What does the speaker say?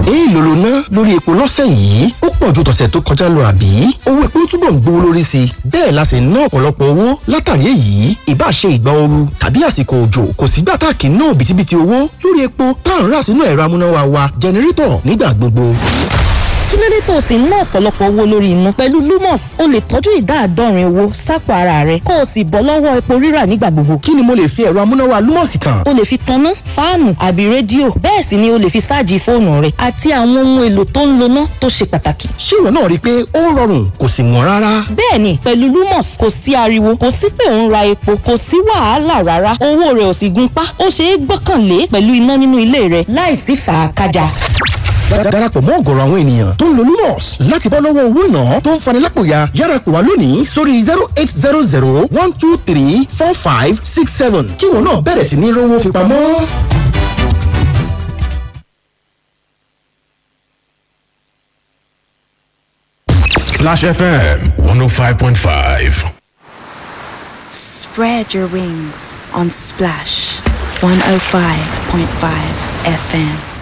èèlò ló ná lórí epo lọ́sẹ̀ yìí ó pọ̀ ju tọ̀sẹ̀ tó kọjá lọ àbí owó epo túbọ̀ ń gbówó lórí sí i bẹ́ẹ̀ la sì ń ná ọ̀pọ̀lọpọ̀ owó látàrí èyí ìbá ṣe ìgbà ooru tàbí àsìkò òjò kò sígbà tá a kì í ná òbítíbitì owó lórí epo tá à ń rà sínú ẹ̀rọ amúnáwá wa jẹnẹrétọ̀ nígbà gbogbo kí ló dé tó o sì ń ná ọ̀pọ̀lọpọ̀ owó lórí iná pẹ̀lú lumos o lè tọ́jú ìdá àádọ́rin owó sápò ara rẹ kó o sì bọ́ lọ́wọ́ epo rírà nígbà gbogbo. kí ni mo lè fi ẹ̀rọ amúnáwá lumos tàn. o lè fi tanná fáànù àbí rédíò bẹ́ẹ̀ sì ni o lè fi ṣáàjì fóònù rẹ àti àwọn ohun èlò tó ń loná tó ṣe pàtàkì. ṣé ìwọ náà rí i pé ó rọrùn kò sì wọ́n rárá. bẹ́ẹ̀ni pẹ̀lú lumos kò sí ariwo kò sí pé ò ń ra epo kò sí wàhálà rárá owó rẹ ò sì gun pa ó ṣeé gbọ́kànlé pẹ̀lú iná nínú ilé rẹ láìsí fàákájà darapọ̀ mọ́ ọ̀gọ̀rọ̀ àwọn ènìyàn tó ń lo lumos láti bọ́ lọ́wọ́ owó ìná tó ń fani lápòyà yára pè wá lónìí sórí zero eight zero zero one two three four five six seven kí wọn náà bẹ̀rẹ̀ sí ní rówó fi pamọ́. Splash FM 105.5. Spread your wings on Splash 105.5 FM.